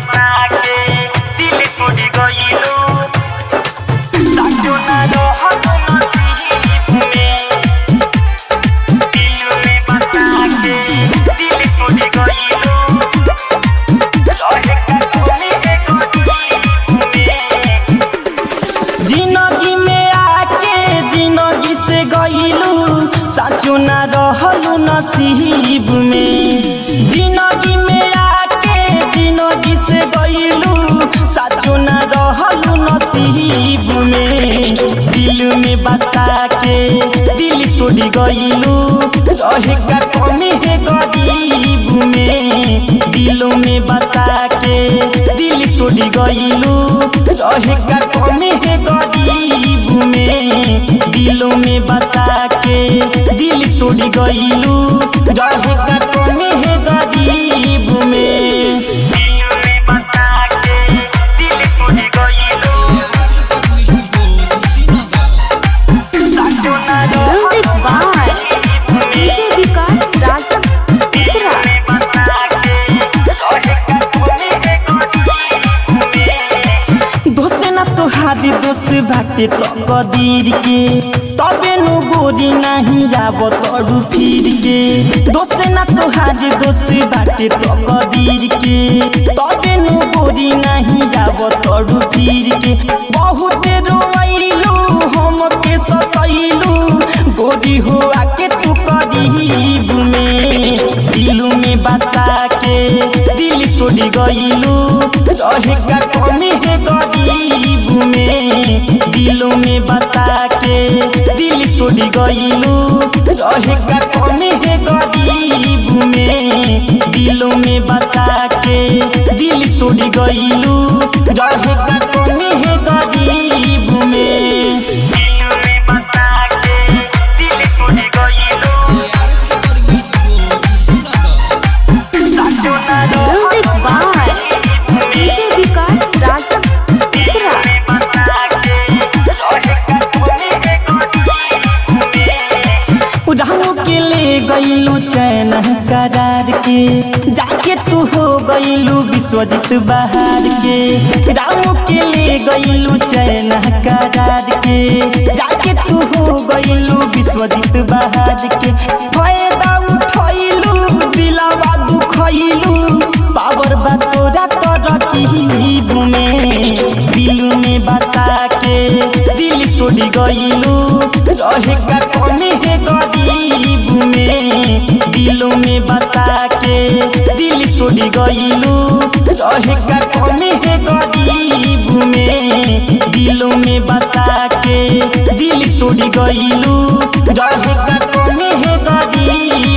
बता के दिल टूट गइलू साचो ना रहल नसीब में दिल में बता के दिल टूट गइलू रहे का कमी है गरीब में जिंदगी में आके जिंदगी से गईलू साचो ना रहलू नसीब में जिंदगी में आके जिंदगी से गईलू साचो ना रहलू नसीब में दिल में बसा के दिल तोड़ गईलू रहे का कमी है गरीब में दिलों में बसा के दिल तोड़ गईलू रहे का कमी है गरीब में दिलों में बसा के दिल तोड़ गईलू रहे का कमी है गरीब में दिल में बता के दिल टूट गइलू साचो ना Music by DJ Vikas Raja Putra. में बता के रहे का कमी है गरीब में दोसे ना तोहारी दोष बाटे तो कदीर के तबे नु गोरी नहीं आब तोरू फिर के दोसे ना तोहारी दोष बाटे तो कदीर के तबे नु गोरी नहीं आब तोरू फिर के बहुत रोइलू हम के सतैलू गोरी हो आके तू करीब में दिलू में बसा के दिल तोड़ गईलू रहे का कमी है गरीब में दिलों में बसा के दिल तोड़ गईलू रहे का कमी है गरीब में दिलों में बसा के दिल तोड़ गईलू रहे का कमी है गरीब में दिल में बता के दिल टूट गइलू साचो ना Music by DJ Vikas Raja Putra. में बता के रहे का कमी है गरीब में रामू के ले गईलू चैन करार के जाके तू हो गईलू विश्वजीत बहार के रामू के ले गईलू चैन करार के जाके तू हो गईलू विश्वजीत बहार के फायदा उठैलू दिलावा दुखैलू पावर बतोरा तर की में दिल में बसा के दिल तोड़ गईलू रहे का कमी है गरीब में दिलों में बसा के दिल तोड़ गईलू रहे का कमी है गरीब में दिलों में बसा के दिल तोड़ गईलू रहे का कमी है गरीब